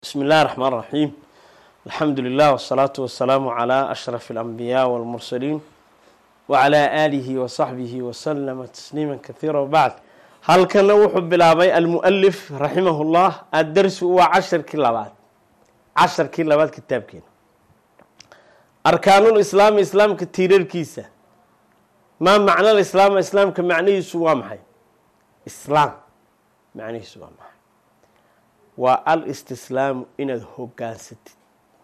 بسم الله الرحمن الرحيم الحمد لله والصلاة والسلام على أشرف الأنبياء والمرسلين وعلى آله وصحبه وسلم تسليما كثيرا وبعد halkana wuxuu bilaabay almualif raximahullah addarsi waa casharkii labaad casharkii labaad kitaabkeena arkaanul islaami islaamka tiirarkiisa maa macnal islaama islaamka macnihiisu waa maxay islaam macnihiisu waa maxay waa al istislaamu inaad hogaansatid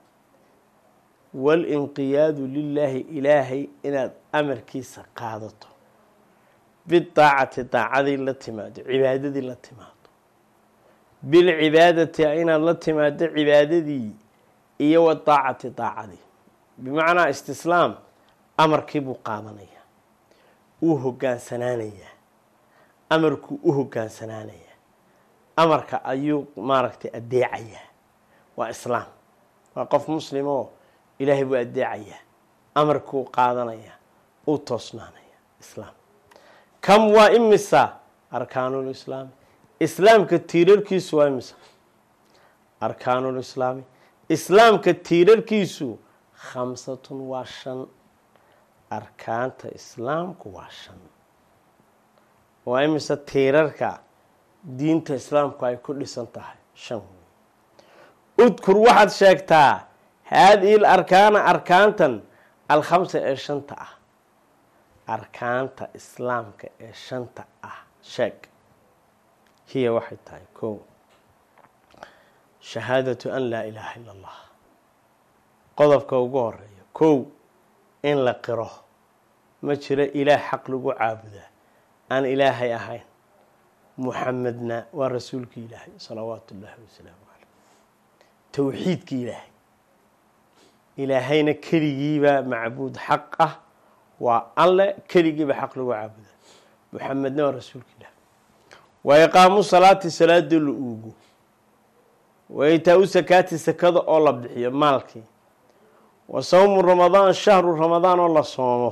walinqiyaadu lilaahi ilaahay inaad amarkiisa qaadato bidaacati daacadii la timaado cibaadadii la timaado bilcibaadati inaad la timaado cibaadadii iyo wa daacati daacadii bimacnaa istislaam amarkii buu qaadanayaa uu hogaansanaanayaa amarkuu u hogaansanaanayaa amarka ayuu maaragtay adeecayaa waa islaam waa qof muslim oo ilaahay buu adeecayaa amarkuu qaadanayaa uu toosnaanaya islaam kam waa imisa arkaanul islaami islaamka tiirarkiisu waa imisa arkaanul islaami islaamka tiirarkiisu khamsatun waa shan arkaanta islaamku waa shan waa imisa tiirarka diinta islaamku ay ku dhisan tahay shan udkur waxaad sheegtaa haadihi l arkaana arkaantan alkhamsa ee shanta ah arkaanta islaamka ee shanta ah sheeg hiya waxay tahay kow shahaadatu an laa ilaaha illa allah qodobka ugu horeeya kow in la qiro ma jiro ilaah xaq lagu caabudaa aan ilaahay ahayn muxamedna waa rasuulki ilaahay salawaatu ullaahi wasalaamu caleyh towxiidki ilaahay ilaahayna keligiibaa macbuud xaq ah waa alle keligiiba xaq lagu caabuda muxamedna waa rasuulka ilaah wa iqaamu salaati salaada la uugo wa itaa-u sakaati sakada oo la bixiyo maalkii wa sawmu ramadaan shahru ramadaan oo la soomo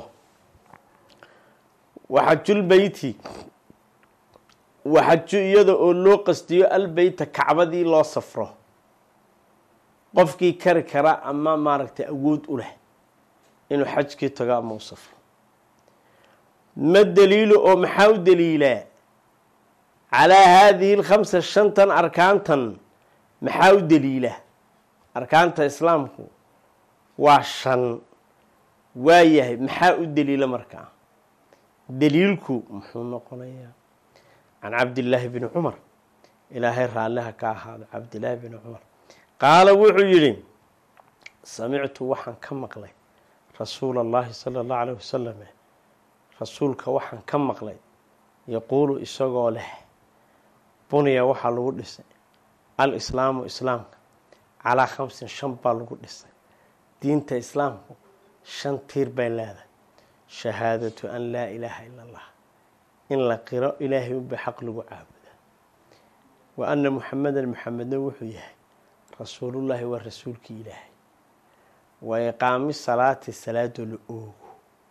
waxajulbeyti waxaju iyada oo loo qastiyo albeyta kacbadii loo safro qofkii kari kara ama maaragtay awood u leh inuu xajkii tago ama u safro ma daliilo oo maxaa u daliilaa calaa haadihi lkhamsa shantan arkaantan maxaa u daliila arkaanta islaamku waa shan waayahay maxaa u daliila markaa daliilku muxuu noqonayaa can cabdillaahi bni cumar ilaahay raalliha ka ahaado cabdillaahi bni cumar qaala wuxuu yidhi samictu waxaan ka maqlay rasuula allahi sala allahu alayh wasalam rasuulka waxaan ka maqlay yaquulu isagoo leh buniya waxaa lagu dhisay al islaamu islaamka calaa khamsin shan baa lagu dhisay diinta islaamku shan tiir bay leedahay shahaadatu an laa ilaaha ila allah in la qiro ilaahay unba xaq lagu caabudaa wa anna muxamedan muxamedna wuxuu yahay rasuulullaahi waa rasuulkii ilaahay wa iqaami salaati salaadoo la oogo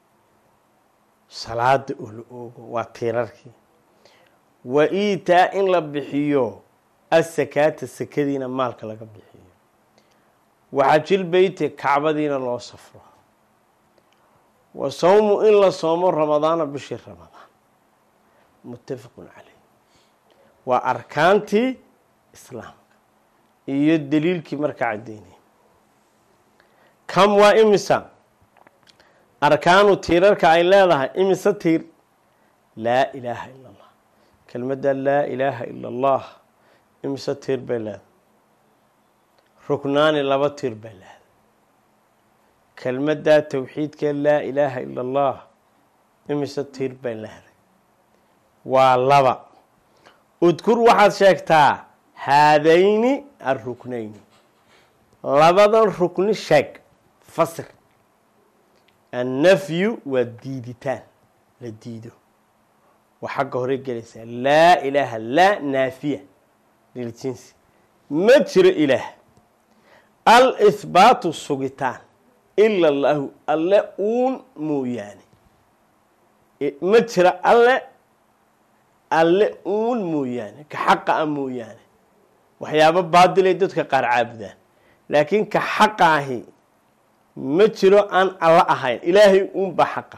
salaada oo la oogo waa tiirarkii wa iitaa in la bixiyo asakaata sakadiina maalka laga bixiyo waxajil beyti kacbadiina loo safro wa sawmu in la soomo ramadaana bishii ramadaan muttafaqun caleyh waa arkaantii islaamka iyo daliilkii markaa caddeynaya kam waa imisa arkaanu tiirarka ay leedahay imise tiir laa ilaaha ila allah kelmadda laa ilaaha ila allah imise tiir bay leedahay ruknaani laba tiir bay leedahay kelmaddaa towxiidkee laa ilaaha ila allah imise tiir bay leedahay waa laba udkur waxaad sheegtaa haadayni aruknayni labadan rukni sheeg fasir annafyu waa diiditaan la diido waa xagga hore gelaysaa laa ilaaha laa naafiya liljinsi ma jiro ilaah al ihbaatu sugitaan ila allahu alle uun mooyaane ma jiro alle alle uun mooyaane ka xaqa a mooyaane waxyaabo baadilay dadka qaar caabudaan laakiin ka xaqa ahi ma jiro aan alla ahayn ilaahay uunba xaqa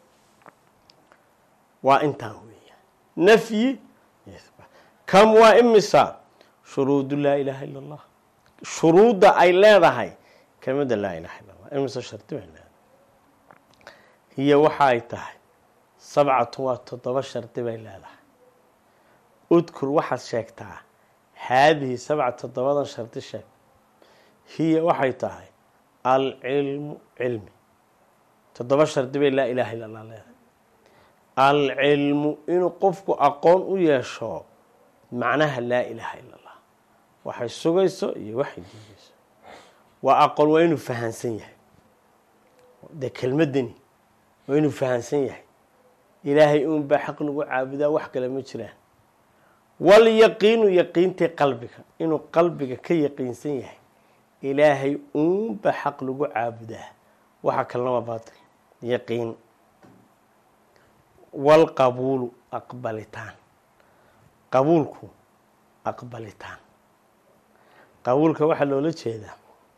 waa intaan weeya nafyi kam waa imisa shuruudu laa ilaaha illa allah shuruudda ay leedahay kelmadda laa ilaha illa allah imisa shardi bay leedahay hiyo waxa ay tahay sabcatun waa toddoba shardi bay leedahay udkur waxaad sheegtaa haadihi sabca toddobadan shardi sheeg hiya waxay tahay alcilmu cilmi toddoba shardi bay laa ilaha illa allah leedahay alcilmu inuu qofku aqoon u yeesho macnaha laa ilaaha illa allah waxay sugayso iyo waxay diidayso waa aqoon waa inuu fahansan yahay dee kelmadani waa inuu fahansan yahay ilaahay uunbaa xaq lagu caabudaa wax kale ma jiraan walyaqiinu yaqiintii qalbiga inuu qalbiga ka yaqiinsan yahay ilaahay uunba xaq lagu caabudaa waxa kalena waa baatil yaqiin walqabuulu aqbalitaan qabuulku aqbalitaan qabuulka waxaa loola jeedaa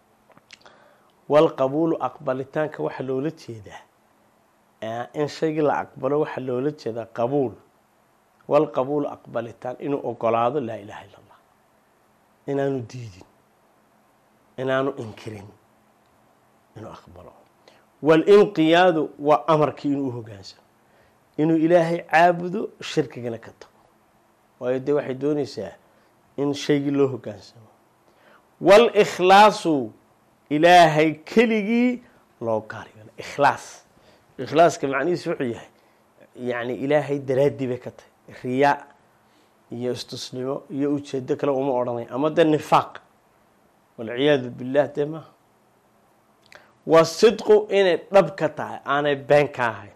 walqabuulu aqbalitaanka waxaa loola jeedaa in shaygii la aqbalo waxaa loola jeedaa qabuul walqabuulu aqbalitaan inuu ogolaado laa ilaaha illa allah inaanu diidin inaanu inkirin inuu aqbalo walinqiyaadu waa amarkii inuu uhogaansamo inuu ilaahay caabudo shirkigana ka tago waayo dee waxay doonaysaa in shaygii loo hogaansamo walikhlaasu ilaahay keligii loo gaaryo ikhlaas ikhlaaska macnihiis wuxuu yahay yacni ilaahay daraaddii bay ka tahay riyaa iyo istusnimo iyo ujeedo kale uma odhanay ama dee nifaaq walciyaadu billah dee maaha waa sidqu inay dhab ka tahay aanay been ka ahayn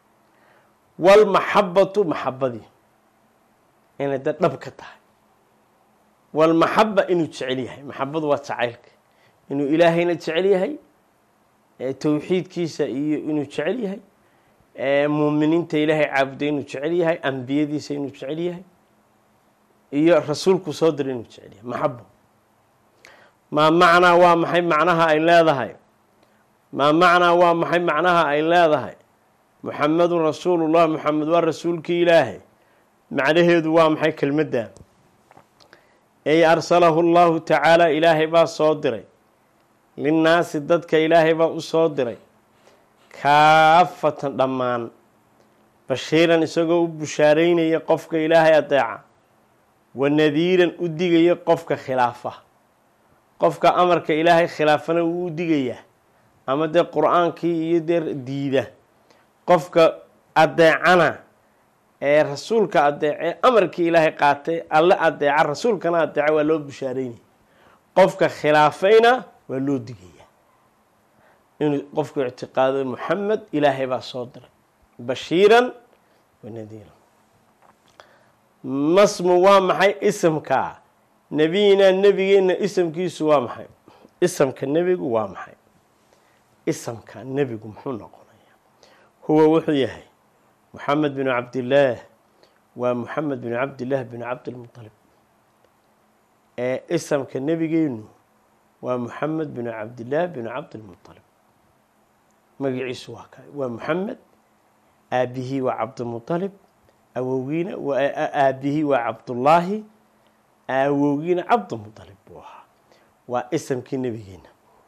walmaxabatu maxabadii inay dee dhab ka tahay walmaxaba inuu jecel yahay maxabadu waa jacaylka inuu ilaahayna jecel yahay towxiidkiisa iyo inuu jecel yahay muuminiinta ilaahay caabuday inuu jecel yahay ambiyadiisa inuu jecel yahay iyo rasuulku soo diray inuu jecel yahay maxabo maa macnaa waa maxay macnaha ay leedahay maa macnaa waa maxay macnaha ay leedahay muxamedun rasuulullah muxamed waa rasuulkii ilaahay macnaheedu waa maxay kelmadda ey arsalahu llahu tacaala ilaahay baa soo diray linnaasi dadka ilaahay baa u soo diray kaafatan dhammaan bashiiran isagoo u bushaaraynaya qofka ilaahay adeeca wa nadiiran u digaya qofka khilaafa qofka amarka ilaahay khilaafana wuu u digayaa ama dee qur-aankii iyo dee diida qofka adeecana ee rasuulka adeece amarkii ilaahay qaatay alle adeeca rasuulkana adeeca waa loo bushaaraynaya qofka khilaafayna waa loo digaya inuu qofku ictiqaado muxamed ilaahay baa soo diray bashiiran wa nadiiran masmu waa maxay isamka nebiyinaa nebigeenna isamkiisu waa maxay isamka nebigu waa maxay isamka nebigu muxuu noqonayaa huwa wuxuu yahay moxamed binu cabdillaah waa moxamed binu cabdillaah binu cabdilmutalib ee isamka nebigeenu waa moxamed binu cabdillaah binu cabdilmutalib magaciisu waa ka waa moxamed aabihii waa cabdilmutalib awowgiina aabihii waa cabdullaahi awowgiina cabdilmutalib buu ahaa waa isamkii nebigeena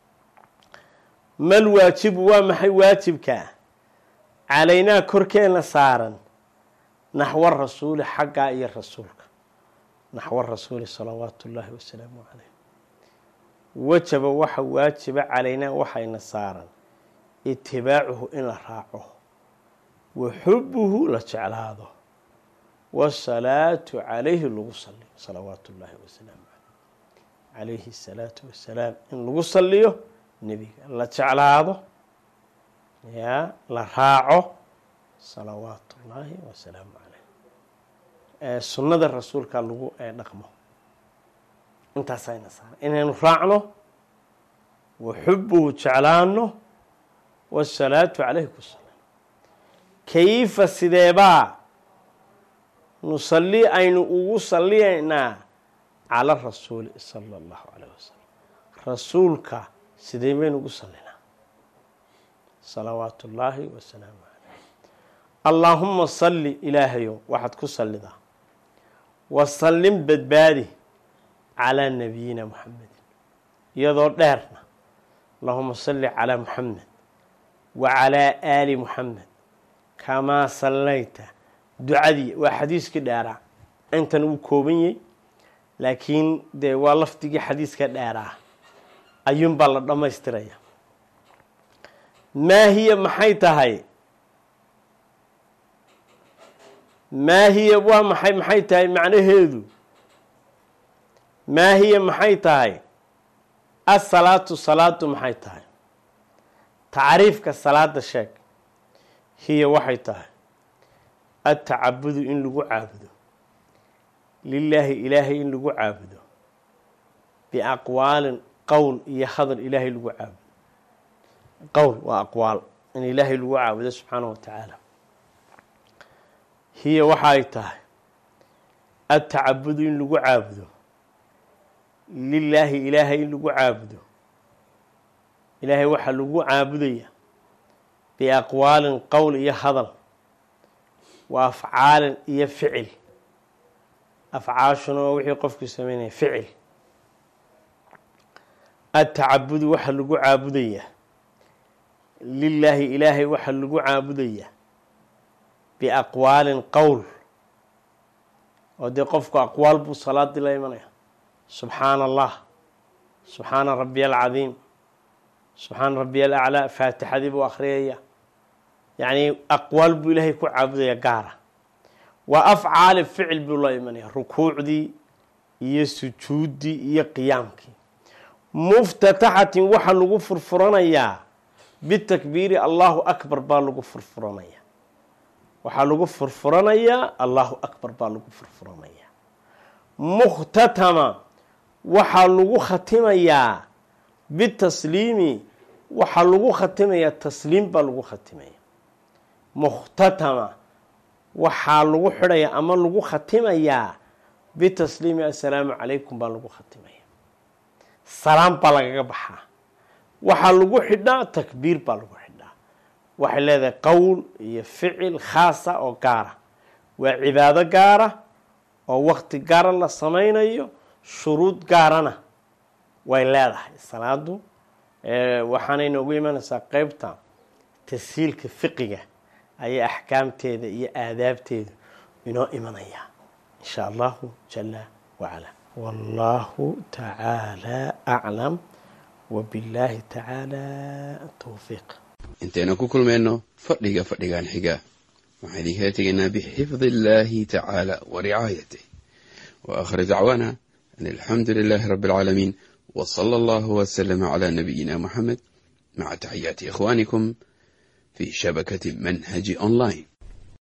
mal waajibu waa maxay waajibkaa calaynaa korkeena saaran naxwa rasuuli xaggaa iyo rasuulka naxwa rasuuli salawaatu ullaahi wasalaamu caleyh wajaba waxa waajiba calaynaa waxayna saaran itibaacuhu in la raaco wa xubuhu la jeclaado wasalaatu calayhi lagu saliyo salawaatu ullaahi wasalaamu caleyh calayhi asalaatu wassalaam in lagu saliyo nebiga la jeclaado yaa la raaco salawaatu ullaahi wasalaamu caleyh sunnada rasuulka lagu dhaqmo intaasayna saaran inaynu raacno wa xubuhu jeclaano wasalaatu caleyhi ku salam kayfa sideebaa nusalli aynu ugu salliyaynaa cala rasuuli sala allahu calayh wasalam rasuulka sidee baynu ugu sallinaa salawaatu ullaahi wasalaamu caleyh allaahuma salli ilaahayow waxaad ku sallidaa wasallim badbaadi calaa nabiyina muxamedin iyadoo dheerna allahuma salli calaa muxamed wa calaa aali muxamed kamaa sallayta ducadii waa xadiiskii dheeraa intan uu kooban yahy laakiin dee waa lafdigii xadiiska dheeraa ayuunbaa la dhammaystiraya maa hiya maxay tahay maa hiya waa maxay maxay tahay macnaheedu maa hiya maxay tahay asalaatu salaadu maxay tahay tacriifka salaada sheeg hiya waxay tahay atacabudu in lagu caabudo lilaahi ilaahay in lagu caabudo biaqwaalin qowl iyo hadal ilaahay lagu caabudo qowl waa aqwaal in ilaahay lagu caabudo subxaanahu wa tacaala hiya waxa ay tahay atacabudu in lagu caabudo lilaahi ilaahay in lagu caabudo ilaahay waxaa lagu caabudaya biaqwaalin qowl iyo hadal wa afcaalin iyo ficil afcaashuna waa wixii qofkii sameynaya ficil atacabudu waxaa lagu caabudayaa lilaahi ilaahay waxaa lagu caabudayaa biaqwaalin qowl oo dee qofku aqwaal buu salaadii la imanaya subxaana allah subxaana rabbiya alcadiim subxaana rabbiya alaclaa faatixadii buu akhriyaya yacni aqwaal buu ilaahay ku caabudaya gaara waa afcaali ficil buu la imanaya rukuucdii iyo sujuuddii iyo qiyaamkii muftataxatin waxaa lagu furfuranayaa bitakbiiri allahu akbar baa lagu furfuranaya waxaa lagu furfuranayaa allahu akbar baa lagu furfuranayaa mukhtatama waxaa lagu khatimayaa bitasliimi waxaa lagu khatimayaa tasliim baa lagu khatimaya mukhtatama waxaa lagu xidhaya ama lagu khatimayaa bitasliimi assalaamu calaykum baa lagu khatimaya salaam baa lagaga baxaa waxaa lagu xidhaa takbiir baa lagu xidhaa waxay leedahay qowl iyo ficil khaasa oo gaara waa cibaado gaara oo wakti gaara la samaynayo shuruud gaarana way leedahay salaadu waxaanay noogu imanaysaa qeybta tashiilka fiqiga ayay axkaamteeda iyo aadaabteedu inoo imanayaa in sha allahu jala wacala wallahu tacaala aclam wbillaahi tacaala towfiiq intaynu ku kulmayno fadhiga fadhigan xiga waxaan idinkala tegaynaa bixifdi illaahi tacaala wa ricaayatih wa aakhir dacwaana an alxamdu lilaahi rabbi alcaalamiin wa sala allahu wasalama calaa nabiyina muxamed maca taxiyaati ikhwaanikum fi shabakati manhaji online